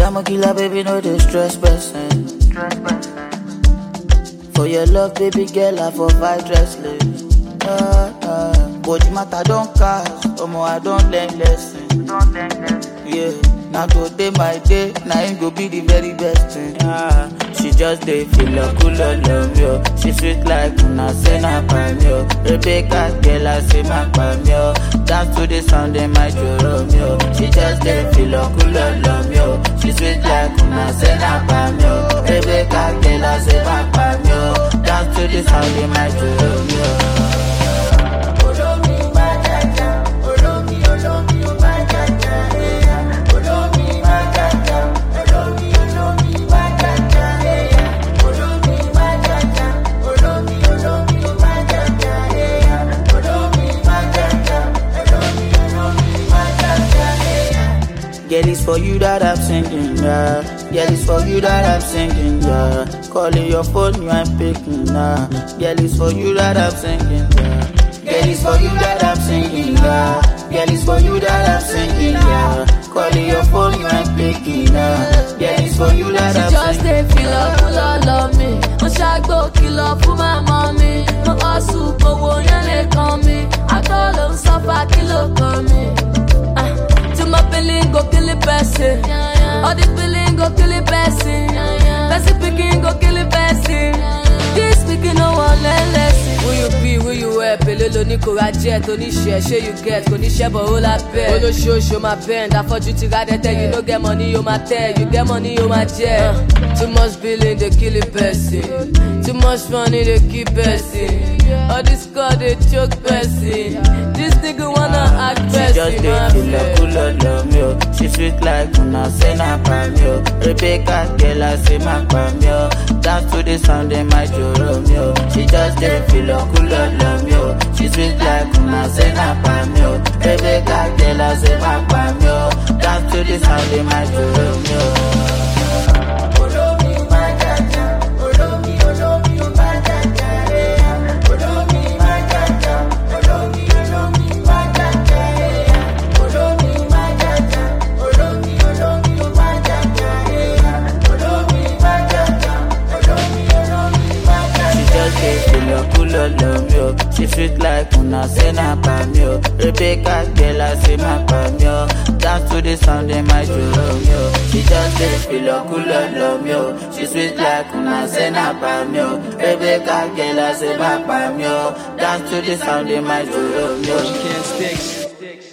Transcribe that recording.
Jamo killer, baby, no dey stress person. For your love, baby girl, I for fight restless. Ah, ah. But the matter don't cast, omo I don't learn lesson. Yeah, now today my day, now it go be the very best thing. Ah, she just dey feel a cool love yo. She sweet like una say na pam yo. Rebecca girl I say my pam yo. Dance to the sound in my Romeo. She just dey feel a cool love yo. She sweet like una say na pam yo. Rebecca girl I say my pam yo. Dance to the sound in my Romeo. Girl, it's for you that I'm singing, yeah. Girl, it's for you that I'm singing, yeah. Calling your phone, you ain't picking, nah. Girl, it's for you that I'm singing, yeah. Girl, it's for you that I'm singing, yeah. Girl, it's for you that I'm singing, yeah. Calling your phone, you ain't picking, nah. Girl, it's for you that She I'm just singing. dey feel up full of love me. Mo ṣàgbó kìlọ̀ fún màmá mi. Mo hustle kówó yẹn lè kàn mí. Àgọ́ ló ń sọ́fà kí ló kàn mí. Ah, Tí mo feeling go kill the person. All the feeling go kill the person. Person pikin go kill the person. This pikin no wan learn lesson. Who you be, who you wear, pèlè lóní kò ra jet, oníṣẹ́, ṣé you get, kò ní ṣẹ́ bọ̀ ó la bẹ̀. Olóṣooṣù máa bend, afọ́jú ti ra dẹ́tẹ́, you no get money, yóò máa tẹ̀, you get money, yóò máa jẹ́. Too much billing, dey kill a person. Too much money, dey kill person. All this God, dey choke person. This nigga wanna act She person, just dey my feel a friend. cool love yo. She sweet like una say na pam yo. Rebecca girl I say my pam yo. Dance to the sound in my Romeo. She just dey feel a cool love yo. She sweet like una say na pam yo. Rebecca girl I say my pam yo. Dance to the sound in my Romeo. She just dey feel a cool love yo. She sweet like una say na pam yo. Rebecca girl I say my pam yo. Dance to the sound in my Romeo. She just dey feel a cool love yo. She sweet like una say na pam yo. Rebecca girl I say my pam yo. Dance to the sound in my Romeo. She can't stick.